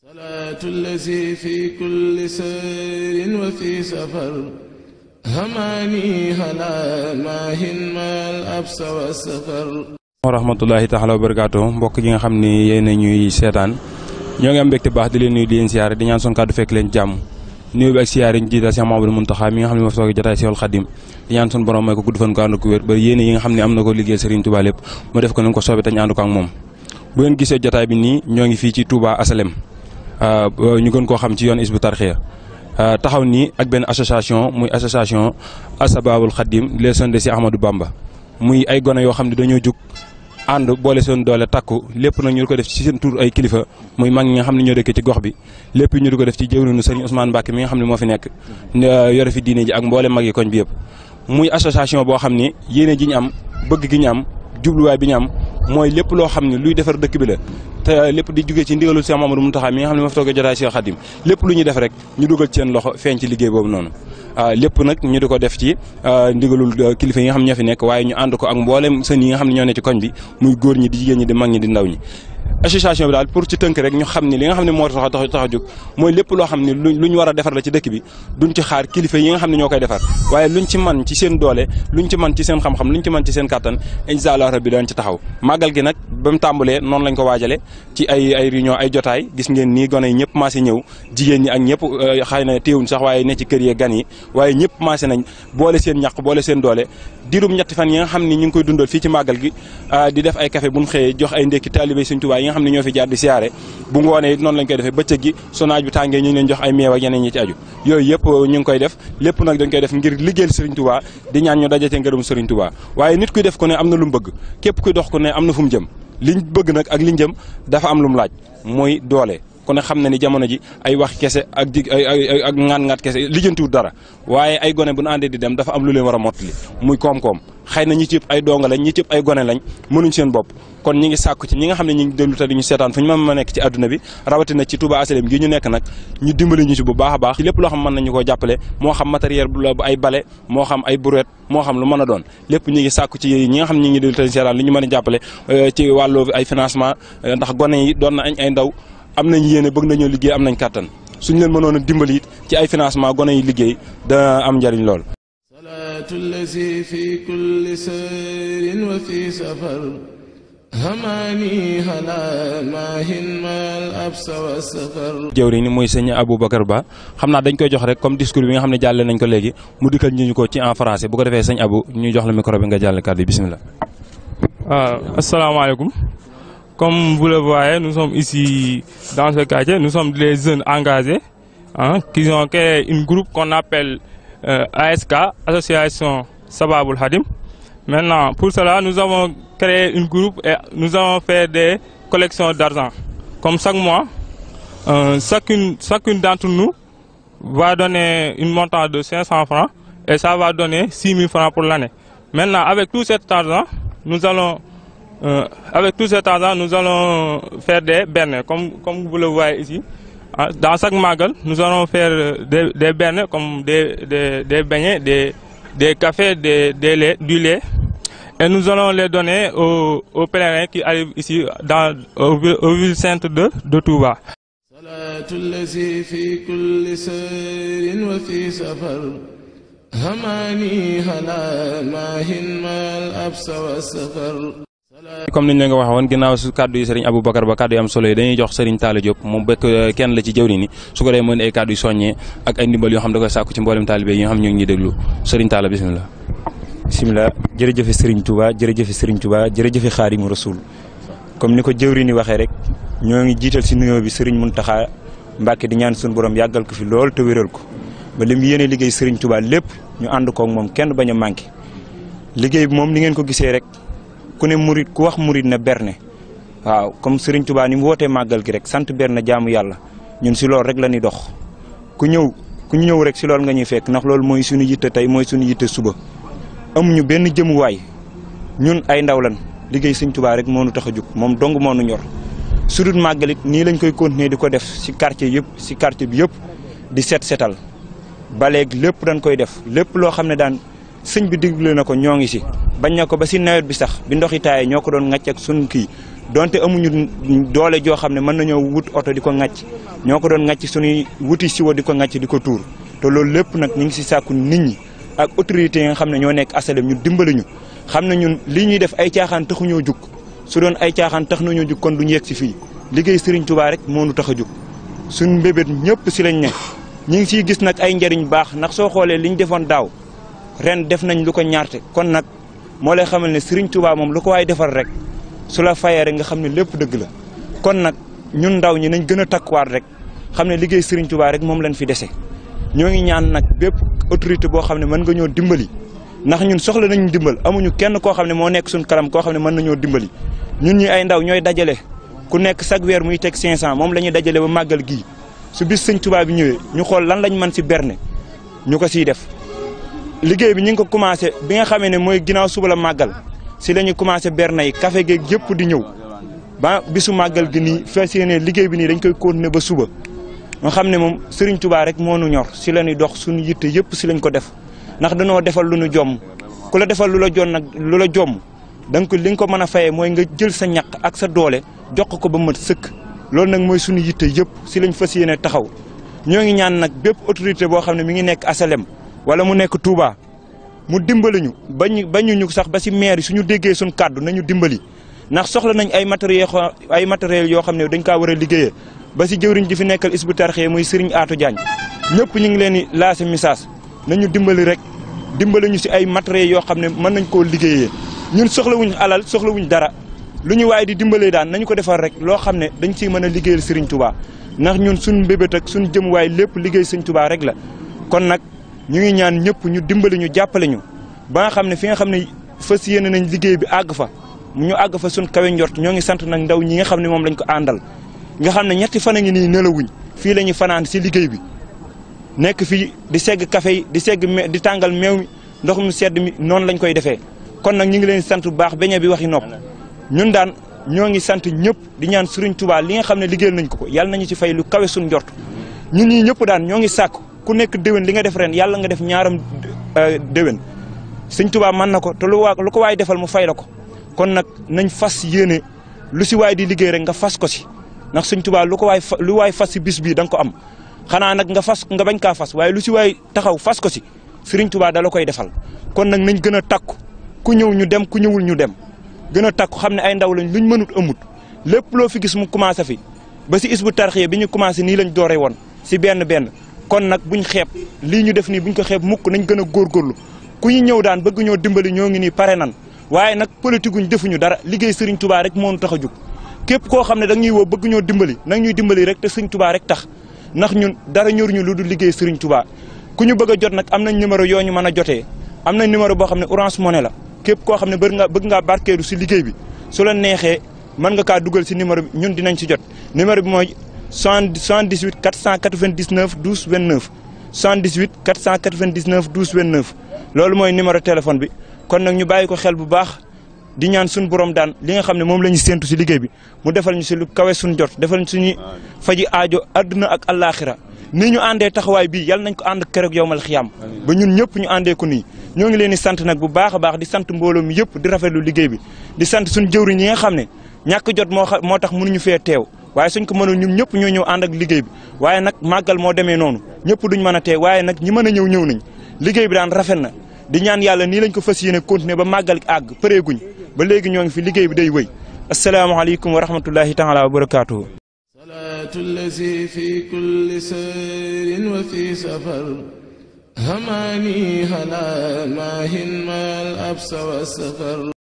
صلاة الذي في كل سير وفي سفر هماني هلا ماهن ما الأبس والسفر wa rahmatullahi taala wa barakaatu mbokk yi nga xam ni yéen a ñuy seetaan ñoo ngi am mbégte baax di leen nuyu di leen siyaare di ñaan son kàddu fekk leen jàmm nuyu bi ak siyaare ñu jiital Cheikh Mamadou Mountakha mi nga xam ne moo fi toog jotaay Seexul Xadim di ñaan son borom may ko gudd fan ko ànd ko wér ba yéene yi nga xam ne am na ko liggéey Serigne Touba lépp mu def ko ni ko soobee te ñu ànd ko ak moom bu ngeen gisee jotaay bi nii ñoo ngi fii ci Touba Asalem ñu gën koo xam ci yoon Hizbut Tarqiyyah taxaw nii ak benn association muy association Asbabul Khadim les sons de si Ahmadou Bamba muy ay gone yoo xam ne dañoo jug ànd boole seen doole takku lépp nag ñu di ko def ci seen tur ay kilifa muy mag ñi nga xam ne ñoo dëkkee ci gox bi lépp ñu di ko def ci jëwriñu Serigne Ousmane Mbacke mi nga xam ne moo fi nekk yore fi diine ji ak mboole mag yi koñ bi yëpp muy association boo xam ni yéene ji ñu am bëgg gi ñu am jubluwaay bi ñu am mooy lépp loo xam ne luy defar dëkk bi la te lépp di jugee ci ndigalul Cheikh Mamadou Mountakha mi nga xam ne moo fi toogee jotaay Cheikh Khadim lépp lu ñuy def rek ñu dugal ci seen loxo feeñ ci liggéey boobu noonu lépp nag ñu di ko def ci ndigalul kilifa yi nga xam ne ñoo fi nekk waaye ñu ànd ko ak mboolem sën yi nga xam ne ñoo ne ci koñ bi muy góor ñi di jigéen ñi di mag ñi di ndaw ñi association bi daal pour ci tënk rek ñu xam ne li nga xam ne moo tax tax tax a jóg mooy lépp loo xam ne lu ñu war a defar la ci dëkk bi duñ ci xaar kilifa yi nga xam ne ñoo koy defar waaye luñ ci man ci seen doole luñ ci man ci seen xam-xam luñ ci man ci seen kàttan insha Allah rabbi daan ci taxaw màggal gi nag ba mu tàmbalee noonu lañ ko waajale ci ay ay réunion ay jotaay gis ngeen nii gone yi ñëpp maase ñëw jigéen ñi ak ñëpp xëy na téewuñ sax waaye ne ci kër yee gan yi waaye ñëpp maase nañ boole seen ñàq boole seen doole dirum ñetti fan yi nga xam ne ñu ngi koy dundal fii ci màggal gi di def ay café buñ xëyee jox ay ndékki taalibe Sëñ Tuubaa yi nga xam ne ñoo fi jaar di siyaare bu ngoonee it noonu lañ koy defee bëccëg gi su naaj bi tàngee ñu ngi leen jox ay meew ak yeneen ñi ci aju yooyu yëpp ñu ngi koy def lépp nag dañ koy def ngir liggéeyal Serigne Touba di ñaan ñu dajate ngërëm Serigne Touba waaye nit kuy def ko ne am na lu mu bëgg képp kuy dox ko ne am na fu mu jëm liñ bëgg nag ak liñ jëm dafa am lu mu laaj mooy doole ku ne xam na ni jamono ji ay wax kese ak di ay ak ŋaat-ŋaat kese lijjantiwut dara waaye ay gone bu ñu àndee di dem dafa am lu leen war a mottali muy koom-koom xëy na ñi ci ëpp ay donga lañ ñi ci ëpp ay gone lañ mënuñ seen bopp kon ñi ngi sàkku ci ñi nga xam ne ñi ngi déglu te di ñu seetaan fu ñu mën ma nekk ci àdduna bi rawatina ci Touba Asalem gi ñu nekk nag ñu dimbali ñu ci bu baax a baax ci lépp loo xam mën nañu koo jàppale moo xam matériel bu ay bale moo xam ay brouette moo xam lu mën a doon lépp ñi ngi sàkku ci ñi nga xam ne ñi ngi déglu te di seetaan li ñu mën a jàppale ci wàllu ay financement ndax gone yi doon na añ ay ndaw am nañ yéene bëgg nañoo liggéey am nañ kàttan suñ leen mënoon a dimbali it ci ay financement gone yi liggéey dana am njariñ lool صلاة الذي في كل سير وفي سفر هماني هلا ماهن ما الأبس والسفر jëwriñ ni muy sëñ Aboubacar Ba xam naa dañ koy jox rek comme discours bi nga xam ne jàlle nañ ko léegi mu dikkal ñu ko ci en français bu ko defee sëñ Abou ñu jox la micro bi nga jàll kàddu yi bismillah waaw asalaamaaleykum Comme vous le voyez, nous sommes ici dans ce quartier, nous sommes des jeunes engagés hein, qui ont créé un groupe qu'on appelle euh, ASK, Association Sababul Hadim. Maintenant, pour cela, nous avons créé un groupe et nous avons fait des collections d'argent. Comme chaque mois, euh, chacune, chacune d'entre nous va donner une montant de 500 francs et ça va donner 6 000 francs pour l'année. Maintenant, avec tout cet argent, nous allons euh, avec tout cet argent, nous allons faire des bernes, comme, comme vous le voyez ici. Dans chaque magal, nous allons faire des, des bernes, comme des, des, des beignets, des, des cafés, des, des lait, du lait. Et nous allons les donner aux, aux pèlerins qui arrivent ici dans, au, au ville sainte de, de Touba. صلاة الذي في كل سير وفي سفر هماني هلا ماهن ما الأبس والسفر comme niñ leen ko waxee woon ginnaaw su kàddu yi sëriñ Aboubacar ba kàddu yi am solo yi dañuy jox sëriñ Talla Diop moom bekk kenn la ci jëwriñ ni su ko dee mën ay kàddu yu soññee ak ay ndimbal yoo xam da koy sàkku ci mboolem taalibe yi nga xam ñu ngi ñuy déglu sëriñ Talla bismillah bismillah jërëjëfe sëriñ Touba jërëjëfe sëriñ Touba jërëjëfe Xaadimu Rasuul comme ni ko jëwriñ ni waxee rek ñoo ngi jiital si nuyoo bi sëriñ Muntaxa Mbàkke di ñaan suñu borom yàggal ko fi lool te wéral ko ba lim yéene liggéey sëriñ Touba lépp ñu ànd koog moom kenn bañ a manqué liggéey bi moom ni ngeen ko gisee rek ku ne murit ku wax murit na berne waaw comme Serigne Touba ni mu wootee màggal gi rek sant berne jaamu yàlla ñun si loolu rek la ñuy dox ku ñëw ku ñëw rek si loolu nga ñuy fekk ndax loolu mooy suñu yitte tey mooy suñu yitte suba. amuñu benn jëmuwaay ñun ay ndaw lan liggéey Serigne Touba rek moo nu tax a jóg moom dong moo nu ñor su dul màggal it nii lañ koy continuer di ko def si quartier yëpp si quartier bi yëpp di set setal ba léegi lépp dañ koy def lépp loo xam ne daan. sëñ bi digle na ko ñoo ngi si bañ na ko ba si nawet bi sax bi ndox yi taayee ñoo ko doon ŋàcc ak sun kii donte amuñu doole joo xam ne mën nañoo wut oto di ko ŋàcc ñoo ko doon ŋàcc suñuy wuti siwo di ko ŋàcc di ko tuur te loolu lépp nag ñu ngi si sàkku nit ñi ak autorités yi nga xam ne ñoo nekk asalem ñu dimbali ñu xam ne ñun lii ñuy def ay caaxaan taxuñoo jug su doon ay caaxaan tax nañoo jug kon duñu yegg si fii liggéey Serigne Touba rek moo nu tax a jug suñ mbébét ñëpp si lañ ne ñu ngi siy gis nag ay njëriñ baax ndax soo xoolee li ñu defoon daaw ren def nañ lu ko ñaarte kon nag moo lay xamal ne Serigne Touba moom lu ko waay defal rek su la fayee rek nga xam ne lépp dëgg la kon nag ñun ndaw ñi nañ gën a takkuwaat rek xam ne liggéey Serigne Touba rek moom lañ fi dese ñoo ngi ñaan nag bépp autorité boo xam ne mën nga ñoo dimbali ndax ñun soxla nañu dimbal amuñu kenn koo xam ne moo nekk suñ kanam koo xam ne mën nañoo dimbali ñun ñi ay ndaw ñooy dajale ku nekk chaque weer muy teg 500 moom la ñuy dajale ba màggal gii su bis sëñ Touba bi ñëwee ñu xool lan lañ mën si berne ñu ko siy def liggéey bi ñu ngi ko commencé bi nga xamee ne mooy ginnaaw suba la màggal si la ñu commencé berne yi café geeg yëpp di ñëw ba bisu màggal gi nii fas yéene liggéey bi nii dañ koy continuer ba suba nga xam ne moom Serigne Touba rek moo nu ñor si la ñuy dox suñu yitte yëpp si lañ ko def ndax dañoo defal lu nu jomm ku la defal lu la jon nag lu la jomm da nga ko li nga ko mën a fayee mooy nga jël sa ñaq ak sa doole jox ko ba mat sëkk loolu nag mooy suñu yitte yëpp si lañ fas yéene taxaw ñoo ngi ñaan nag bépp autorité boo xam ne mi ngi nekk asalem wala mu nekk Touba mu dimbali ñu bañ bañu ñu sax ba si maire yi suñu déggee suñu kàddu nañu dimbali ndax soxla nañ ay matériel ay matériel yoo xam ne dañ kaa war a liggéeyee ba si jëwriñ ji fi nekkal isbu tarxee muy Serigne Atou Diagne ñëpp ñu ngi leen di lancé message nañu dimbali rek dimbali ñu si ay matériels yoo xam ne mën nañ koo liggéeyee ñun soxlawuñ alal soxlawuñ dara lu ñu waaye di dimbalee daan nañu ko defar rek loo xam ne dañ siy mën a liggéeyal Serigne Touba ndax ñun suñ mbébét ak suñ jëm waay lépp liggéey Serigne Touba rek la kon nag ñu ngi ñaan ñëpp ñu dimbali ñu jàppale ñu ba nga xam ne fi nga xam ne fas yéene nañ liggéey bi àgg fa ñu àgg fa suñ kawe njort ñoo ngi sant nag ndaw ñi nga xam ne moom lañ ko àndal nga xam ne ñetti fan a ngi nii nelawuñ fii la ñuy fanaan si liggéey bi nekk fii di segg café yi di segg di tàngal meew mi ndox mu sedd mi noonu lañ koy defee kon nag ñu ngi leen sant bu baax beñe bi waxi nopp ñun daan ñoo ngi sant ñëpp di ñaan Serigne Touba li nga xam ne liggéeyal nañ ko ko yàlla nañu ci fay lu kawe suñ njort ñun ñii ñëpp daan ñoo ngi sàkk ku nekk déwén li nga def ren yàlla nga def ñaaram déwén Serigne Touba mën na ko te lu waa lu ko waay defal mu fay la ko kon nag nañ fas yéene lu si waay di liggéey rek nga fas ko si ndax Serigne Touba lu ko waay lu waay fas si bis bii da nga ko am xanaa nag nga fas nga bañ kaa fas waaye lu si waay taxaw fas ko si Serigne Touba da la koy defal kon nag nañ gën a takku ku ñëw ñu dem ku ñëwul ñu dem gën a takku xam ne ay ndaw lañ luñ mënut amut lépp loo fi gis mu commencé fi ba si isbu tarxiya bi ñu commencé nii lañ doore woon si benn benn kon nag buñ xeeb lii ñu def nii buñ ko xeeb mukk nañ gën a góorgóorlu ku ñu ñëw daan bëgg ñoo dimbali ñoo ngi nii pare nan waaye nag politique guñ defuñu dara liggéey Serigne Touba rek moo ñu tax a jóg képp koo xam ne da ñuy woo bëgg ñoo dimbali nag ñuy dimbali rek te Serigne Touba rek tax ndax ñun dara ñoruñu lu dul liggéey Serigne Touba ku ñu bëgg a jot nag am nañ numéro yoo ñu mën a jotee am nañ numéro boo xam ne Orange Money la képp koo xam ne bëgg nga bëgg ngaa barkeelu si liggéey bi su la neexee mën nga kaa dugal si numéro bi ñun dinañ si jot numéro bi mooy 78 499 12 29 78 499 12 29 loolu mooy numéro téléphone bi kon nag ñu bàyyi ko xel bu baax di ñaan suñu borom daan li nga xam ne moom la ñu séentu si liggéey bi mu defal ñu si lu kawe suñu jot defal ñu suñu faji aajo adduna ak allaaxira nii ñu àndee taxawaay bii yàlla nañ ko ànd keroog yowmal xiyaam ba ñun ñëpp ñu àndee ko nii ñoo ngi leen di sant nag bu baax a baax di sant mbooloo mi yëpp di rafetlu liggéey bi di sant suñu jëwriñ yi nga xam ne ñàkk jot moo moo tax mënuñu fee teew waaye suñ ko mënoon ñun ñëpp ñoo ñëw ànd ak liggéey bi waaye nag màggal moo demee noonu ñëpp duñ mën a teew waaye nag ñi mën a ñëw ñëw nañ liggéey bi daan rafet na di ñaan yàlla nii lañ ko fas yéene continuer ba màggal àgg përeeguñ ba léegi ñoo ngi fi liggéey bi day wëy asalaamaaleykum wa rahmatullahi taala wa barakaatuhu salaatu allazi fi kulli sayrin wa fi safar hamaani hala maahin maal absa wa safar